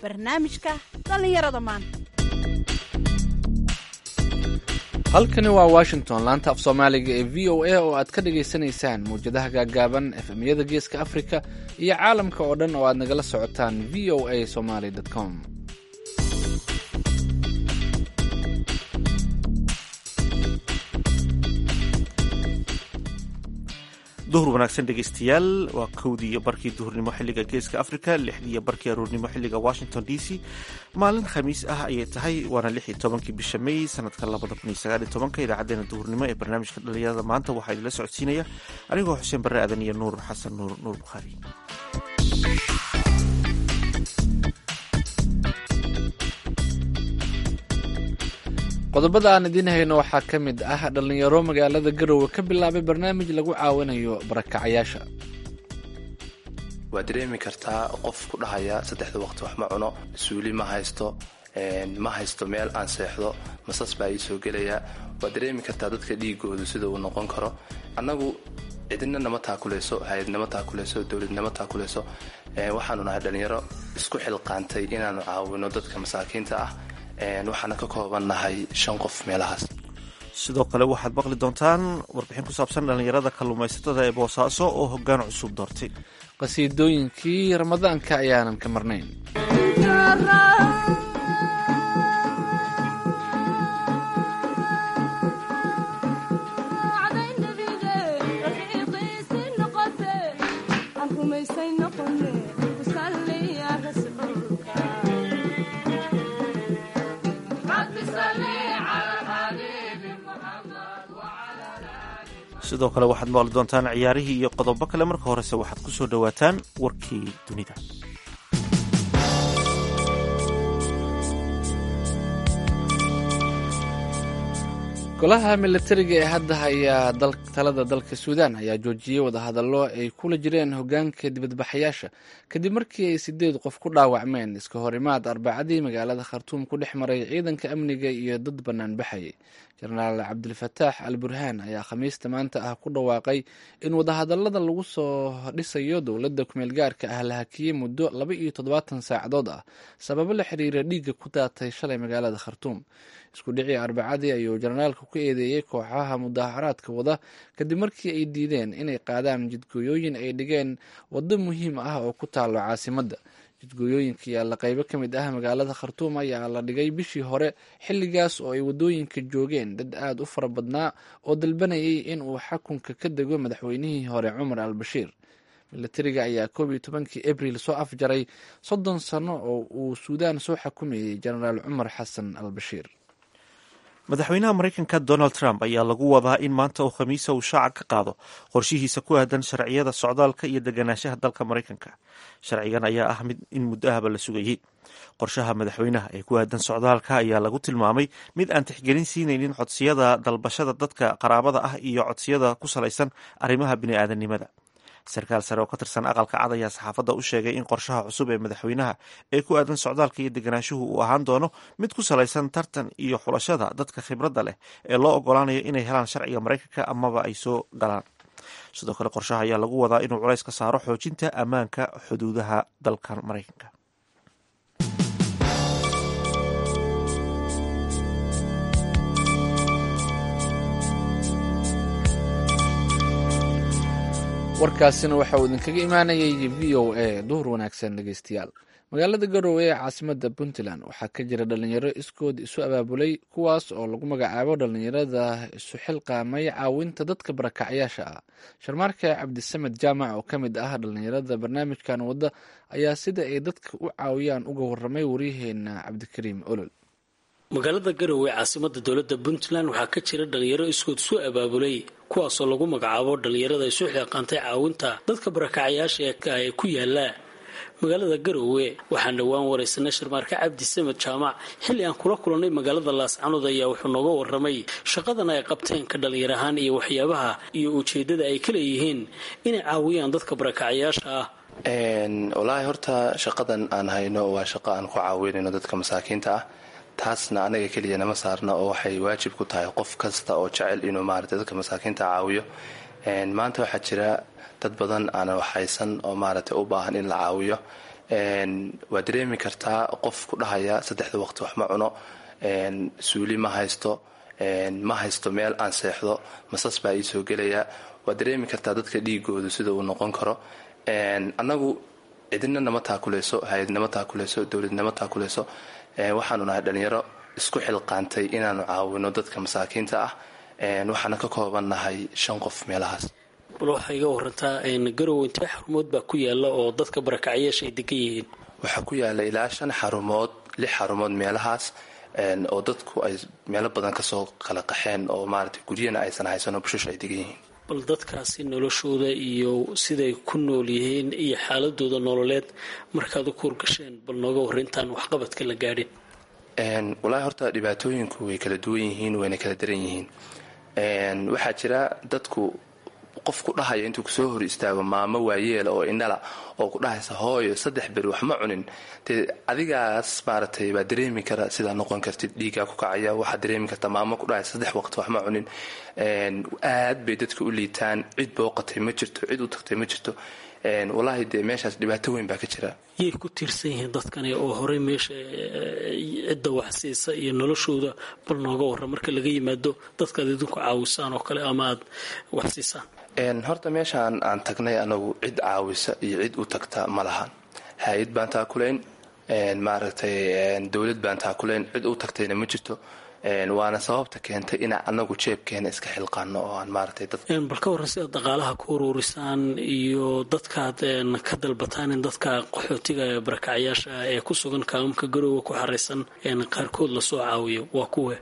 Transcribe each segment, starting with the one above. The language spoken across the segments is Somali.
barnaamijka dhallinyarada maanta halkani waa washington laanta af soomaaliga ee v o a oo aad ka dhagaysanaysaan mawjadaha gaagaaban efemyada geeska afrika iyo caalamka oo dhan oo aad nagala socotaan v o a somaly com duhur wanaagsan dhegaystayaal waa kowdii iyo barkii duhurnimo xilliga geeska africa lixdii iyo barkii aruurnimo xilliga washington d c maalin khamiis ah ayay tahay waana lix iyo tobankii bisha may sanadka labada kun iyo sagaal iyo tobanka idaacadeena duhurnimo ee barnaamijka dhalinyarada maanta waxaa idinla socodsiinaya anigoo xuseen barre aadan iyo nuur xasan nuur nuur bukhaari qodobada aan idiin hayno waxaa ka mid ah dhallinyaro magaalada garowe ka bilaabay barnaamij lagu caawinayo barakacayaasha waad dareemi kartaa qof ku dhahaya saddexda waqti wax ma cuno suuli ma haysto ma haysto meel aan seexdo masas baa ii soo gelaya waad dareemi kartaa dadka dhiigoodu sida uu noqon karo annagu cidina nama taakulayso hay-adnama taakulayso dowladnama taakulayso waxaanu nahay dhallinyaro isku xilqaantay inaanu caawino dadka masaakiinta ah waxaana ka koobannahay shan qof meelahaas sidoo kale waxaad maqli doontaan warbixin ku saabsan dhallinyarada kalluumaysatada ee boosaaso oo hoggaan cusub doortay qasiidooyinkii ramadaanka ayaanan ka marnayn sidoo kale waxaad maqli doontaan ciyaarihii iyo qodobo kale marka horese waxaad ku soo dhowaataan warkii dunida golaha milatariga ee hadda hayaa talada dalka suudaan ayaa joojiyey wadahadallo ay kula jireen hogaanka dibadbaxayaasha kadib markii ay sideed qof ku dhaawacmeen iska hor imaad arbacadii magaalada khartuum ku dhex maray ciidanka amniga iyo dad bannaan baxayay jenaraal cabdilfataax al burhaan ayaa khamiista maanta ah ku dhawaaqay in wadahadallada lagu soo dhisayo dowladda kumeel gaarka ah la hakiyey muddo laba iyo toddobaatan saacadood ah sababo la xiriira dhiigga ku daatay shalay magaalada khartuum isku dhicii arbacadii ayuu jenaraalka ku eedeeyey kooxaha mudaharaadka wada kadib markii ay diideen inay qaadaan jidgooyooyin ay dhigeen waddo muhiim ah oo ku taalo caasimadda jidgooyooyinka yaalla qaybo ka mid ah magaalada khartuum ayaa la dhigay bishii hore xilligaas oo ay waddooyinka joogeen dad aada u fara badnaa oo dalbanayay in uu xakunka ka dego madaxweynihii hore cumar al bashiir milatariga ayaa koob iyo tobankii abril soo afjaray soddon sano oo uu suudaan soo xakumayey jenaraal cumar xasan al bashiir madaxweynaha maraykanka donald trump ayaa lagu wadaa in maanta oo khamiisa uu shaaca ka qaado qorshihiisa ku aadan sharciyada socdaalka iyo deganaanshaha dalka maraykanka sharcigan ayaa ah mid in muddo ahba la sugayey qorshaha madaxweynaha ee ku aadan socdaalka ayaa lagu tilmaamay mid aan tixgelin siinaynin codsiyada dalbashada dadka qaraabada ah iyo codsiyada ku salaysan arrimaha bini'aadanimada sarkaal sare oo ka tirsan aqalka cad ayaa saxaafadda u sheegay in qorshaha cusub ee madaxweynaha ee ku aadan socdaalka iyo deganaanshuhu uu ahaan doono mid ku salaysan tartan iyo xulashada dadka khibradda leh ee loo ogolaanayo inay helaan sharciga maraykanka amaba ay soo galaan sidoo kale qorshaha ayaa lagu wadaa inuu culays ka saaro xoojinta ammaanka xuduudaha dalkan maraykanka warkaasina waxa uu idinkaga imaanayay v o a duhur wanaagsan dhegeystayaal magaalada garowe ee caasimada puntland waxaa ka jira dhalinyaro iskood isu abaabulay kuwaas oo lagu magacaabo dhalinyarada isu xilqaamay caawinta dadka barakacyaasha ah sharmaarka cabdisamed jaamac oo ka mid ah dhalinyarada barnaamijkan wadda ayaa sida ay dadka u caawiyaan uga waramay waryaheena cabdikariim olol magaalada garowe caasimada dowladda puntland waxaa ka jira dhalinyaro iskood isu abaabulay kuwaasoo lagu magacaabo dhalinyarada isu xiiqaantay caawinta dadka barakacayaasha ee ku yaala magaalada garowe waxaan dhowaan waraysanay sharmaarka cabdi samed jaamac xilli aan kula kulannay magaalada laascanood ayaa wuxuu nooga waramay shaqadan ay qabteen ka dhalinyar ahaan iyo waxyaabaha iyo ujeedada ay ka leeyihiin inay caawiyaan dadka barakacayaasha ah walaahi horta shaqadan aan hayno waa shaqo aan ku caawinayno dadka masaakiinta ah taasna anaga keliya nama saarna oo waxay waajib ku tahay qof kasta oo jecel inuu maarata dadka masaakiinta caawiyo maanta waxaa jira dad badan aan waxhaysan oo maaragtay u baahan in la caawiyo waa dareemi kartaa qof ku dhahaya saddexda waqti wax ma cuno suuli ma haysto ma haysto meel aan seexdo masas baa ii soo gelaya waa dareemi kartaa dadka dhiigoodu sida uu noqon karo annagu cidina nama taakuleyso hay-adnama taakuleyso dowladnama taakuleyso waxaanu nahay dhalinyaro isku xilqaantay inaanu caawino dadka masaakiinta ah waxaana ka koobannahay shan qof meelahaas bal waxaa iga warantaa garow intee xarumood baa ku yaala oo dadka barakacyaasha ay degan yihiin waxaa ku yaala ilaa shan xarumood lix xarumood meelahaas oo dadku ay meelo badan kasoo kala qaxeen oo maaragtay guryana aysan haysanoo bushash ay degan yihiin bal dadkaasi noloshooda iyo siday ku nool yihiin iyo xaaladooda nololeed markaad u kuurgasheen bal nooga warrintaan waxqabadka la gaadhin wallaahi horta dhibaatooyinku way kala duwan yihiin wayna kala daran yihiin waxaa jira dadku qof ku dhahaya intuu kusoo hor istaago maamo waayeela oo indhala oo ku dhahaysa hooyo saddex beri wax ma cunin dee adigaas maaragtay baa dareemi kara sidaa noqon kartid dhiigaa ku kacaya waxaad dareemi kartaa maamo ku dhahaysa saddex waqti wax ma cunin aad bay dadka u liitaan cid booqatay ma jirto cid u tagtay ma jirto wallaahi dee meeshaas dhibaato weyn baa ka jira yay ku tiirsan yihiin dadkani oo horey meesha cidda wax siisa iyo noloshooda bal nooga warra marka laga yimaado dadkaad idinku caawisaan oo kale ama aad wax siisaan horta meeshaan aan tagnay anagu cid caawisa iyo cid u tagta ma lahan hay-ad baan taakulayn maaragtay dowlad baan taakulayn cid u tagtayna ma jirto waana sababta keentay inaa anagu jeebkeena iska xilqaano oo aan maaragtay dad bal ka warran sidaad dhaqaalaha ku uruurisaan iyo dadkaad ka dalbataan in dadka qaxootiga ee barakacyaasha ee ku sugan kaamamka garooga ku xaraysan qaarkood lasoo caawiyo waa kuwe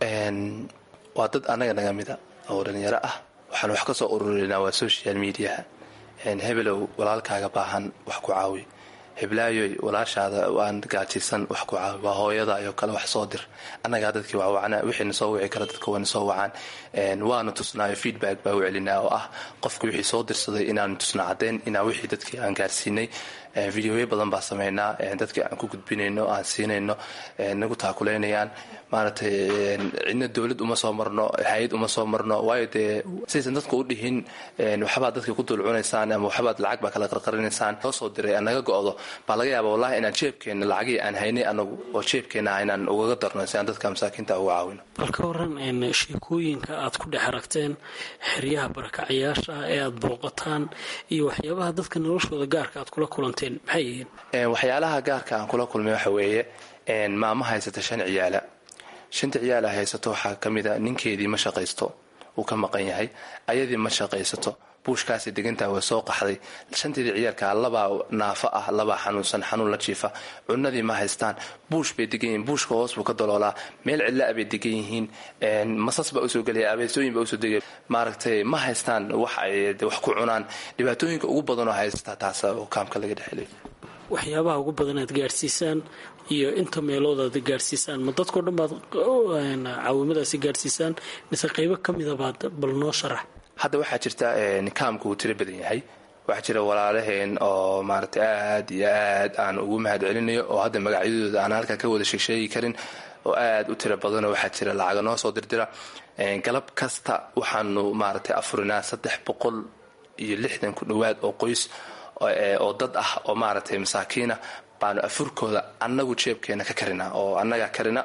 waa dad anaga naga mida oo dhalinyaro ah waxaan wax ka soo ururinaa waa social mediaha hebelow walaalkaaga baahan wax ku caawi heblaayoy walaashaada waan gaajaysan wax ku caawi waa hooyada ayoo kale wax soo dir annagaa dadkii wawacna wixiina soo wici kara dadka wayna soo wacaan waanu tusnaayo feedback baa u celinaa oo ah qofka wixii soo dirsaday inaanu tusna caddeyn inaa wixii dadkii aan gaarsiinay videoya badan baa sameynaa dadkii aan ku gudbinayno aan siinayno nagu taakulaynayaan maaragtay cidna dowlad uma soo marno hay-ad uma soo marno waayo dee sidaysan dadka u dhihin waxbaad dadka ku dulcunaysaan ama waxbaad lacag baa kala qarqarinaysaan soo soo diray aan naga go-do baa laga yaaba wallahi inaan jeebkeenna lacagii aan haynay anagu oo jeebkeenna ah inaan ugaga darno si aan dadka masaakiinta uga caawino bal ka waran sheekooyinka aad ku dhex aragteen xeryaha barakacyaasha ee aad booqataan iyo waxyaabaha dadka noloshooda gaarka aad kula kulanteen maxay yihiin waxyaalaha gaarka aan kula kulmay waxa weeye maamo haysata shan ciyaala shanta ciyaala haysato waxaa ka mid a ninkeedii ma shaqaysto uu ka maqan yahay ayadii ma shaqaysato buushkaasi degantaa waa soo qaxday shanteedii ciyaalkaa labaa naafo ah labaa xanuunsan xanuun la jiifa cunadii ma haystaan buush bay degan yihiin buushka hoos buu ka daloolaa meel cidlaa bay degan yihiin masas baa usoo gelaya abeesooyin baa usoo degaya maaragtay ma haystaan wax ay wax ku cunaan dhibaatooyinka ugu badanoo haystaa taasa oo kaamka laga dhexelay waxyaabaha ugu badan aad gaadhsiisaan iyo inta meelood aad gaadhsiisaan ma dadkao dhan baad caawimadaasi gaadhsiisaan mise qaybo ka mida baad bal noo sharax hadda waxaa jirta kaamka uu tiro badan yahay waxaa jira walaalaheen oo maaragtay aad iyo aad aan ugu mahad celinayo oo hadda magacyadooda aan halkan ka wada sheegsheegi karin oo aad u tiro badanoo waxaa jira lacaga noo soo dirdira galab kasta waxaanu maaragtay afurinaa saddex boqol iyo lixdan ku dhowaad oo qoys oo dad ah oo maaragtay masaakiina baanu afurkooda annagu jeebkeena ka karina oo annagaa karina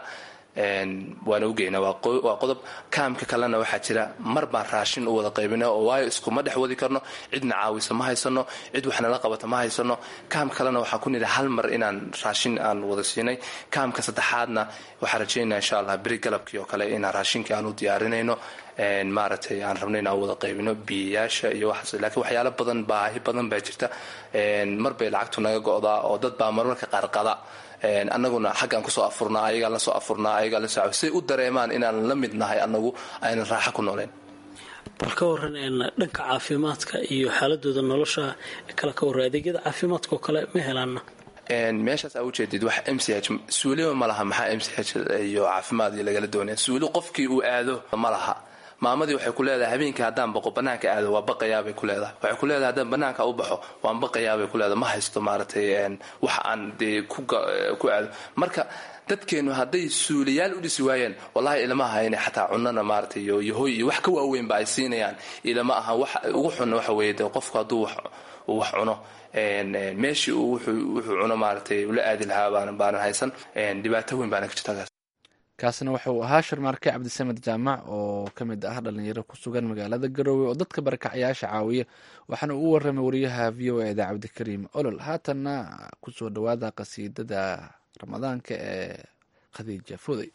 waana ugeynaa waa qodob kaamka kalena waxaa jira mar baan raashin u wada qaybina oo waayo iskuma dhex wadi karno cidna caawisa ma haysano cid waxnala qabata ma haysano kaamka kalena waxaan ku nidhi hal mar inaan raashin aan wada siinay kaamka saddexaadna waxaan rajeynaa insha allah beri galabkii oo kale inaan raashinkii aan u diyaarinayno maaragtay aan rabno inaan wada qaybino biyayaasha iyo waxaas laakiin waxyaalo badan baahi badan baa jirta mar bay lacagtu naga go'daa oo dad baa marmarka qaarqada annaguna xaggaan kusoo afurnaa ayagaan lasoo afurnaa ayagaan lasoo say u dareemaan inaan la mid nahay annagu aynan raaxo ku nooleen bal ka waran dhanka caafimaadka iyo xaaladooda nolosha kale ka warra adeegyada caafimaadka oo kale ma helaana meeshaas aa ujeedid wax m c h suuliba ma laha maxaa m c h iyo caafimaad iyo lagala doonaya suuli qofkii uu aado ma laha maamadii waxay ku leedahay habeenkii haddaan baqo banaanka aado waa baqayaabay ku leedahay waxay ku leedahay haddaan banaanka u baxo waan baqayaabay ku leedahay ma haysto maaragtay wax aan dee ku aado marka dadkeennu hadday suuliyaal u dhisi waayeen wallahi ilama aha inay xataa cunana maarata iyo yahoy iyo wax ka waaweynba ay siinayaan ilama aha wax ugu xunna waxa weeye de qofku hadduu uu wax cuno meeshii uu wuxuu cuno maaratay ula aadi lahaa baanan haysan dhibaato weyn baana ka jirta kaasina wuxuu ahaa sharmaarke cabdisamed jaamac oo ka mid ah dhalinyaro ku sugan magaalada garoowe oo dadka barakacyaasha caawiya waxaana uu waramay wariyaha v o eda cabdikariim olol haatanna kusoo dhawaada qasiidada ramadaanka ee khadiija fuday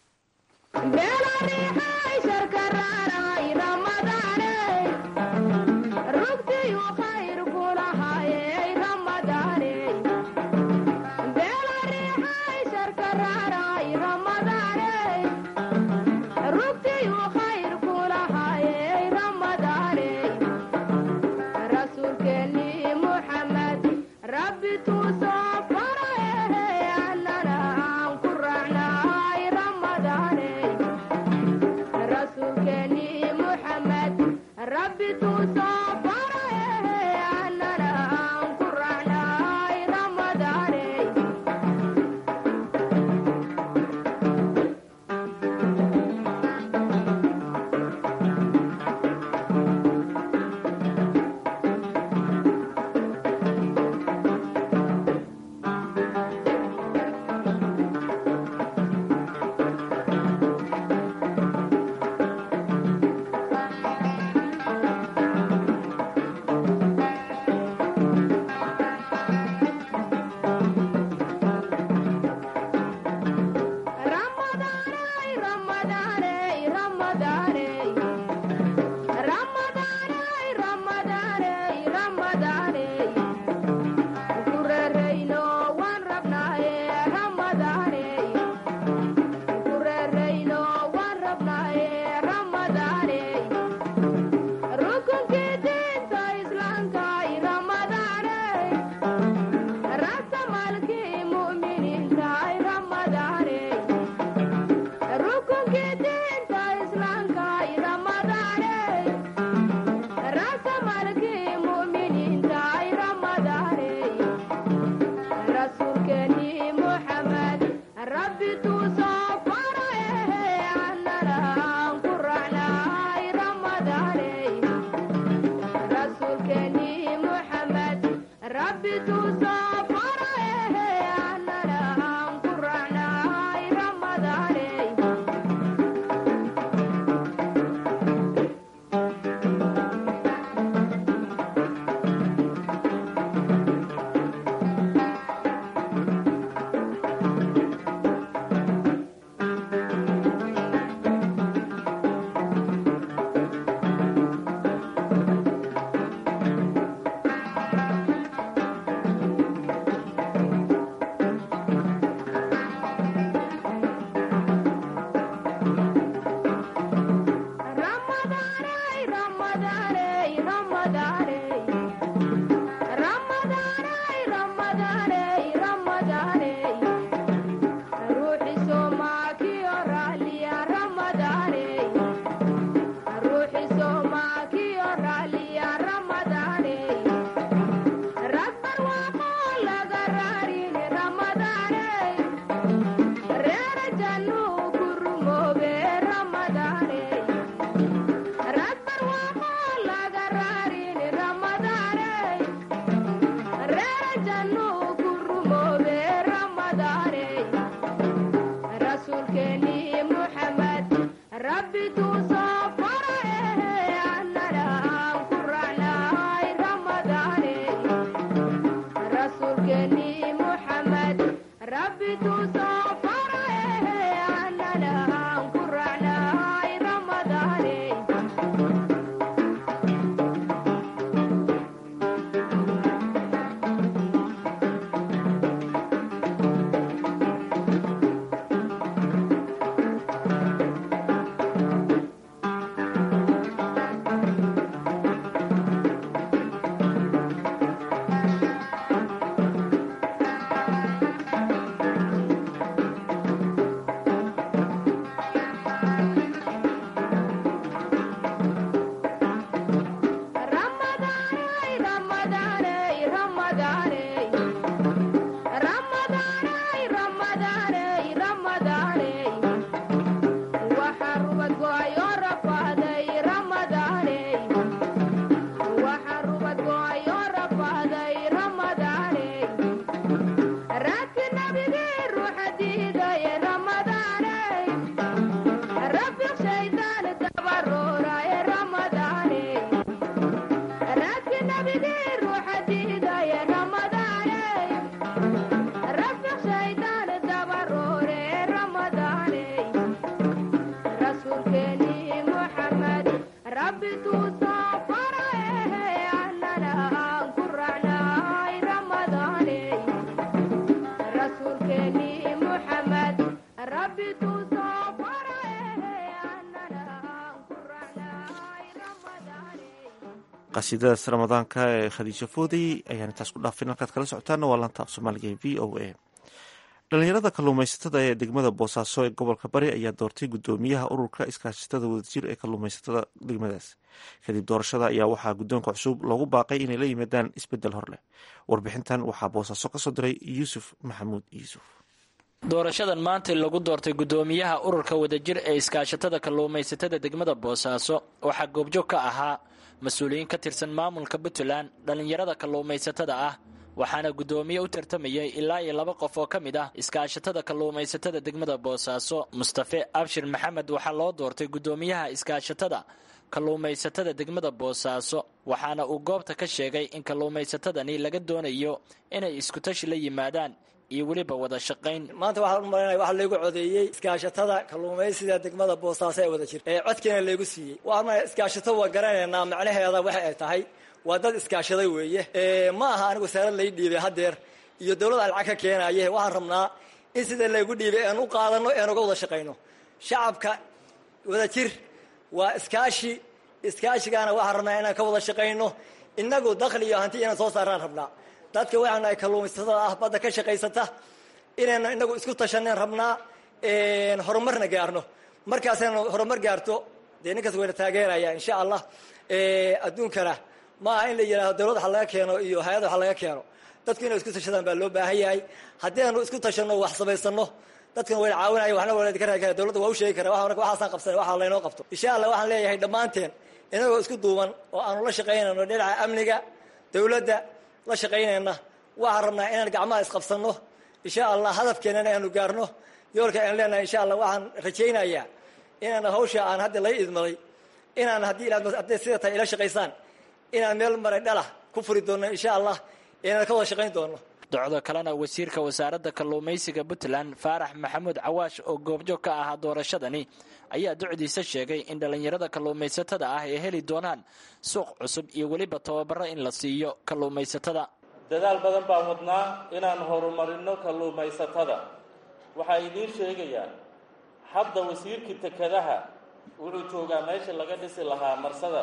qasiidadaas ramadaanka ee khadiijo foodey ayaan intaas ku dhaafin halkaad kala socotaana waa laanta af soomaaliga ee v o a dhalinyarada kalluumaysatada ee degmada boosaaso ee gobolka bari ayaa doortay gudoomiyaha ururka iskaashatada wadajir ee kalluumaysatada degmadaas kadib doorashada ayaa waxaa guddoonka cusub loogu baaqay inay la yimaadaan isbedel hor leh warbixintan waxaa boosaaso kasoo diray yuusuf maxamuud yuusuf doorashadan maanta lagu doortay gudoomiyaha ururka wadajir ee iskaashatada kalluumaysatada degmada boosaaso waxaa goobjoog ka ahaa mas-uuliyiin ka tirsan maamulka puntland dhallinyarada kalluumaysatada ah waxaana guddoomiye u tartamayay ilaa iyo laba qof oo ka mid ah iskaashatada kalluumaysatada degmada boosaaso mustafe abshir maxamed waxaa loo doortay guddoomiyaha iskaashatada kalluumaysatada degmada boosaaso waxaana uu goobta ka sheegay in kalluumaysatadani laga doonayo inay iskutashi la yimaadaan iyo weliba wada shaqayn maanta waxaan u malanaya waxaa laygu codeeyey iskaashatada kalluumaysiga degmada boosaaso ee wada jir ee codkiina laygu siiyey waxaan malaya iskaashato waa garanaynaa macnaheeda waxa ay tahay waa dad iskaashaday weeye ma aha anigu wasaarad lay dhiibay haddeer iyo dowlad aan lacag ka keenaye waxaan rabnaa in sida laygu dhiibay ean u qaadano ean uga wada shaqayno shacabka wada jir waa iskaashi iskaashigaana waxaan rabnaa inaan ka wada shaqayno inagu dakhli iyo hanti inaan soo saaraan rabnaa dadka waxaan nahay kalluumaysatada ah badda ka shaqaysata inaynu inagu isku tashaneen rabnaa horumarna gaarno markaasaynu horumar gaarto dee ninkaas wayna taageeraya insha allah adduunkana ma aha in la yidhahdo dowlad waxa laga keeno iyo hay-ad waxa laga keeno dadku inay isku tashadaan baa loo baahan yahay haddii aanu isku tashanno wax samaysano dadkana wayna caawinaya waxna waa ka raadi kara dowladda waa u sheegi kara waxaasaan qabsanay waxa laynoo qabto insha allah waxaan leeyahay dhammaanteen inagoo isku duuban oo aanu la shaqaynayno dhinaca amniga dowladda la shaqaynayna waxaan rabnaa inaan gacmaha isqabsanno insha allah hadafkeenana aanu gaarno yoolka aan leenahay insha allah waxaan rajaynayaa inaan hawsha aan hadda lay idmaday inaan haddii hadday sida tahay ila shaqaysaan inaan meel maray dhalah ku furi doonno insha allah inaan ka wada shaqayn doonno docdo kalena wasiirka wasaaradda kalluumaysiga puntland faarax maxamuud cawaash oo goobjoog ka ahaa doorashadani ayaa docdiisa sheegay in dhallinyarada kalluumaysatada ah ay heli doonaan suuq cusub iyo weliba tababaro in la siiyo kalluumaysatada dadaal badan baan wadnaa inaan horumarino kalluumaysatada waxaa idiin sheegayaa hadda wasiirkii tekadaha wuxuu joogaa meesha laga dhisi lahaa marsada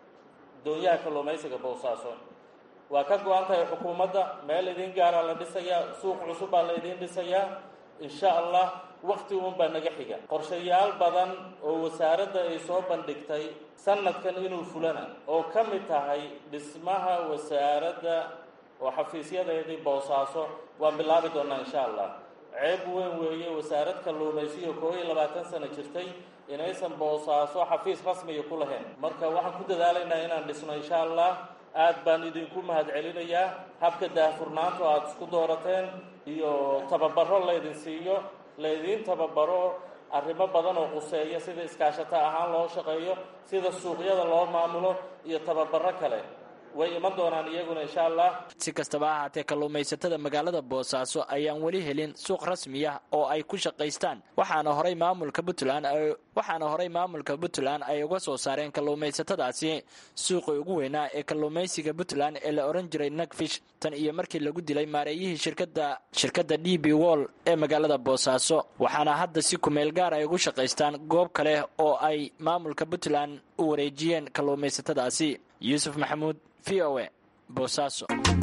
doonyaha kalluumaysiga boosaaso waa ka go-an tahay xukuumadda meel idiin gaaraa la dhisayaa suuq cusub baa la idiin dhisayaa insha allah wakti uun baa naga xiga qorshayaal badan oo wasaaradda ay soo bandhigtay sanadkan inuu fulana oo ka mid tahay dhismaha wasaaradda oo xafiisyadeedii boosaaso waan bilaabi doonaa insha allah ceeb weyn weeye wasaarad kalluumaysiyo koo iyo labaatan sano jirtay inaysan boosaaso xafiis rasmiya ku lahayn marka waxaan ku dadaalaynaa inaan dhisno insha allah aad baan idinku mahadcelinayaa habka daahfurnaantu aada isku doorateen iyo tababaro laydin siiyo laydiin tababaro arrimo badan oo quseeya sida iskaashato ahaan loo shaqeeyo sida suuqyada loo maamulo iyo tababaro kale way iman doonaan iyaguna insha allah si kastaba ha ahaatee kalluumaysatada magaalada boosaaso ayaan weli helin suuq rasmi ah oo ay ku shaqaystaan waxaana horay maamulka puntland waxaana horay maamulka puntland ay uga soo saareen kalluumaysatadaasi suuqii ugu weynaa ee kalluumaysiga puntland ee la ohan jiray nagfish tan iyo markii lagu dilay maareeyihii shirkada shirkadda d b wall ee magaalada boosaaso waxaana hadda si kumeel gaar ay ugu shaqaystaan goob kale oo ay maamulka puntland u wareejiyeen kalluumaysatadaasi yuusuf maxamuud v o a boosaaso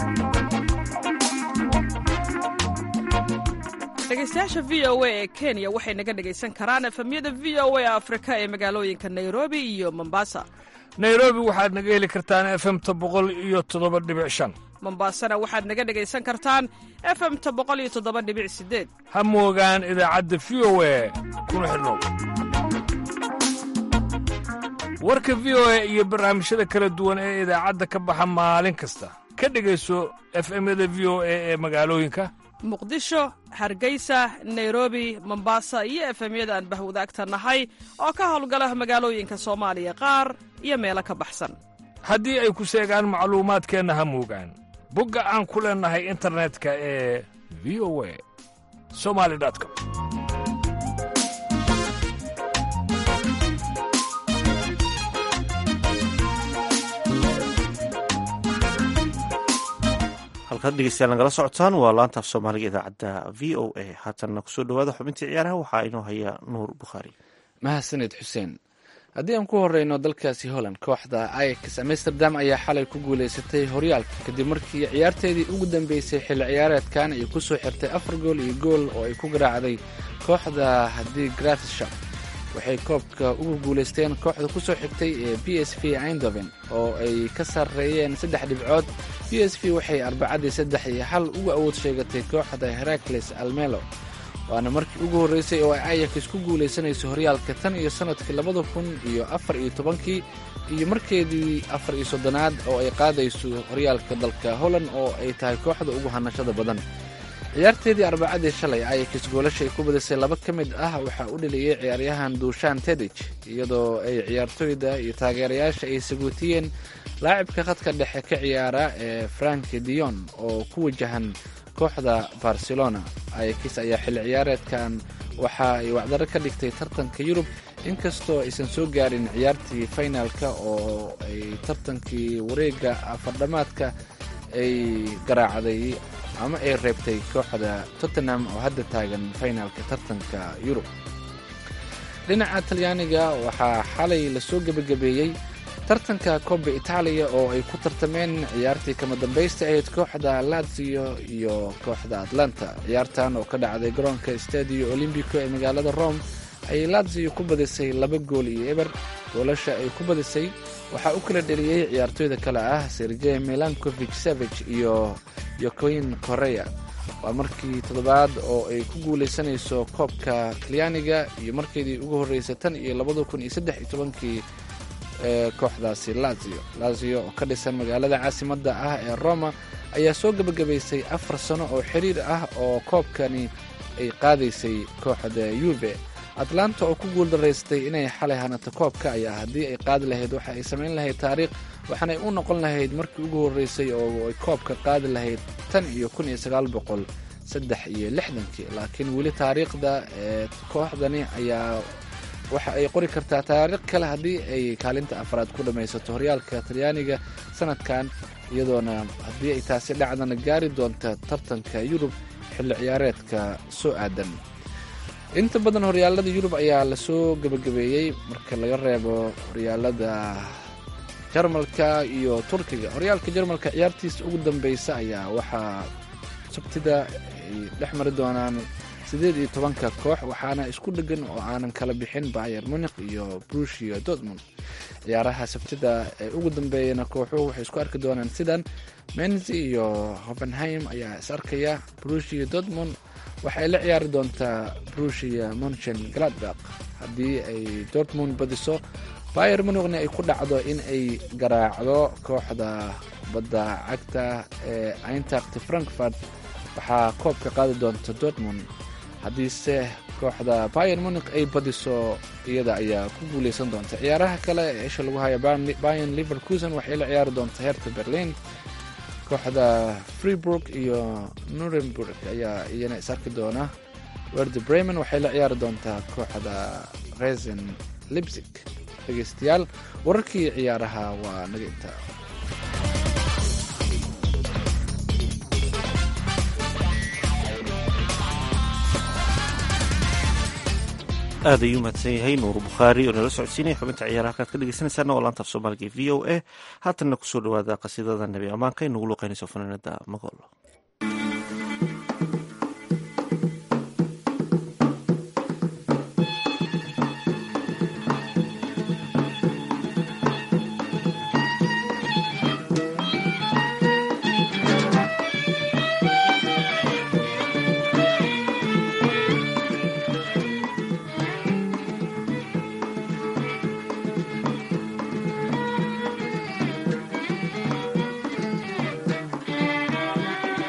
dhegeystayaasha v o a ee kenya waxay naga dhegaysan karaan efemyada v o a afrika ee magaalooyinka nairobi iyo mombasa nairobi waxaad naga heli kartaan efemta boqol iyo toddoba dhibic shan mombasana waxaad naga dhegaysan kartaan efemta boqol iyo toddoba dhibic sideed ha moogaan idaacadda v o a kuna xidhnow warka v o a iyo barnaamijyada kala duwan ee idaacadda ka baxa maalin kasta ka dhegayso efemyada v o a ee magaalooyinka muqdisho hargeysa nairobi mombasa iyo efemyada aan bahwadaagta nahay oo ka howlgala magaalooyinka soomaaliya qaar iyo meelo ka baxsan haddii ay ku seegaan macluumaadkeenna ha moogaan bogga aan ku leennahay internetka ee v o a somali com halkaad dhegeystayaal nagala socotaan waa laanta af soomaaliga idaacadda v o a haatanna kusoo dhawaada xubintii ciyaaraha waxaa inoo haya nuur bukhaari mahadsanid xuseen haddii aan ku horeyno dalkaasi holland kooxda ayax amsterdam ayaa xalay ku guuleysatay horyaalka kadib markii ciyaarteedii ugu dambeysay xilli ciyaareedkan ay ku soo xirtay afar gool iyo gool oo ay ku garaacday kooxda haddii gratisshap waxay koobka ugu guuleysteen kooxda ku soo xigtay ee b s v eindhoven oo ay ka sarreeyeen saddex dhibcood b s v waxay arbacadii saddex iyo hal ugu awood sheegatay kooxda herakles almelo waana markii ugu horreysay oo ay ayax ku guulaysanayso horyaalka tan iyo sannadkii labada kun iyo afar iyo tobankii iyo markeedii afar iyo soddonaad oo ay qaadayso horyaalka dalka holland oo ay tahay kooxda ugu hanashada badan ciyaarteedii arbacadii shalay ayax goolashay ku badisay laba ka mid ah waxaa u dheliyey ciyaaryahan duushaan tedich iyadoo ay ciyaartoyda iyo taageerayaasha ay saguutiyeen laacibka khadka dhexe ka ciyaara ee frank dion oo ku wajahan kooxda barcelona ayax ayaa xilli ciyaareedkan waxa ay wacdaro ka dhigtay tartanka yurub inkastoo aysan soo gaarin ciyaartii finalka oo ay tartankii wareega afardhamaadka ay garaacday ama ay reebtay kooxda tottenham oo hadda taagan finalka tartanka yurub dhinaca talyaaniga waxaa xalay lasoo gebagabeeyey tartanka koba itaaliya oo ay ku tartameen ciyaartii kama dambaysta ahayd kooxda lazio iyo kooxda atlanta ciyaartan oo ka dhacday garoonka stadio olymbico ee magaalada rome ayay lazio ku badisay laba gool iyo eber goolasha ay ku badisay waxaa u kala dheliyey ciyaartoyda kale ah sergey melankovich savich iyo yokoin korea waa markii toddobaad oo ay ku guulaysanayso koobka talyaaniga iyo markeedii ugu horreysay tan iyo labada kun iyo saddex iyo tobankii ee kooxdaasi lazio lazio oo ka dhisan magaalada caasimadda ah ee roma ayaa soo gebagabaysay afar sano oo xiriir ah oo koobkani ay qaadaysay kooxda yuve atlanta oo ku guuldaraystay inay xalay hanato koobka ayaa haddii ay qaadi lahayd waxa ay samayn lahayd taariikh waxaanay u noqon lahayd markii ugu horreysay oo ay koobka qaadi lahayd tan iyo kun iyo sagaal boqol saddex iyo lixdankii laakiin weli taariikhda ee kooxdani ayaa waxa ay qori kartaa taariikh kale haddii ay kaalinta afraad ku dhammaysato horyaalka talyaaniga sanadkan iyadoona haddii ay taasi dhacdana gaari doonta tartanka yurub xilli ciyaareedka soo aadan inta badan horyaalada yurub ayaa lasoo gebagabeeyey marka laga reebo horyaalada jarmalka iyo turkiga horyaalka jarmalka ciyaartiisa ugu dambeysa ayaa waxaa sabtida ay dhex mari doonaan siddeed iyo tobanka koox waxaana isku dhegan oo aanan kala bixin bayer munik iyo brushia dortmund ciyaaraha sabtida ee ugu dambeeyana kooxuhu waxay isku arki doonaan sidan menzi iyo hovenheim ayaa is arkaya brushia dortmund waxay la ciyaari doontaa brushia monchen gladbak haddii ay dortmund badiso bayer munikna ay ku dhacdo in ay garaacdo kooxda badda cagta ee eintacht frankfurt waxaa koobka qaadi doonta dortmund haddiise kooxda bayer munik ay badiso iyada ayaa ku guuleysan doonta ciyaaraha kale ee isha lagu haya bayan liverkusen waxay la ciyaari doonta herta berlin kooxda freeburg iyo nuremburg ayaa iyana is arki doona werde bremen waxay la ciyaari doontaa kooxda resen libsig dhegeystayaal wararkii ciyaaraha waa naga intaa aad ayuu mahadsan yahay nuur bukhaari oo nala socodsiinaya xubinta ciyaaraha halkaad ka dhegeysanaysaana oo laanta af soomaaliga v o a haatanna kusoo dhawaada qasiidada nebi ammaanka ay nagu luqeynayso fanaanada magool Thank you.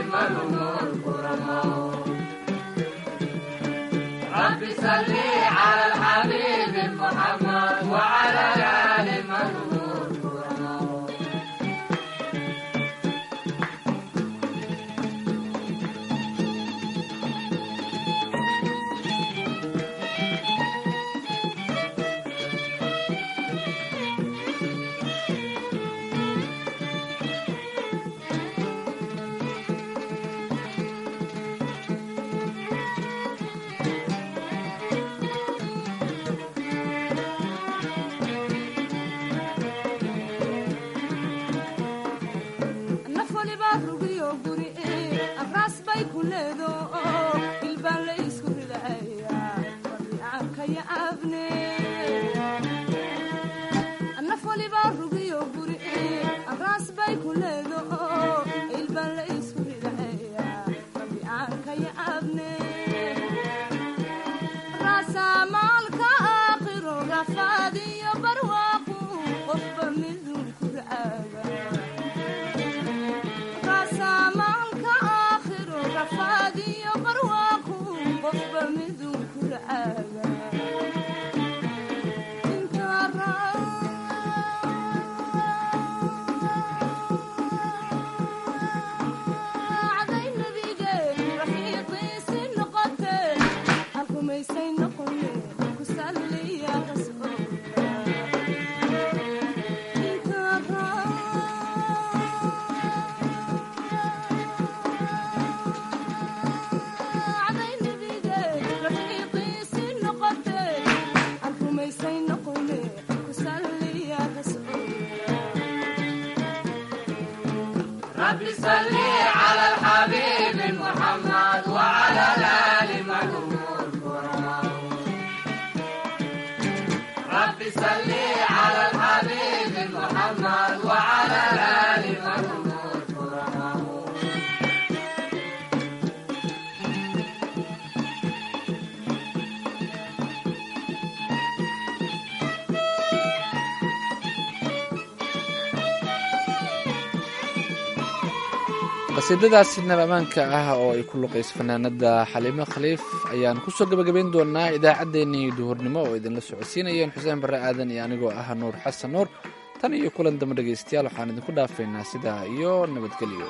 qasiidadaasi nabamaanka ah oo ay ku luqayso fanaanada xaliimo khaliif ayaan kusoo gabagabayn doonaa idaacaddeenii duhurnimo oo idinla socodsiinayeen xuseen barre aadan iyo anigoo ah nuur xasan nuur tan iyo kulan dambe dhegaystayaal waxaan idinku dhaafaynaa sidaa iyo nabadgelyo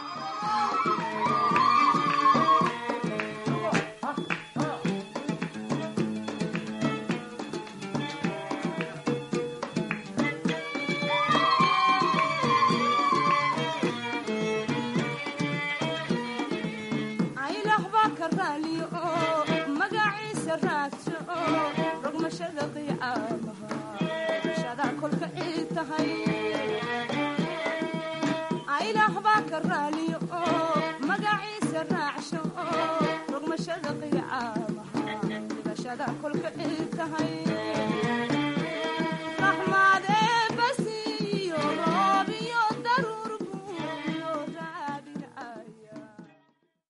aylah baa ka raaliyo oo magaciisa raag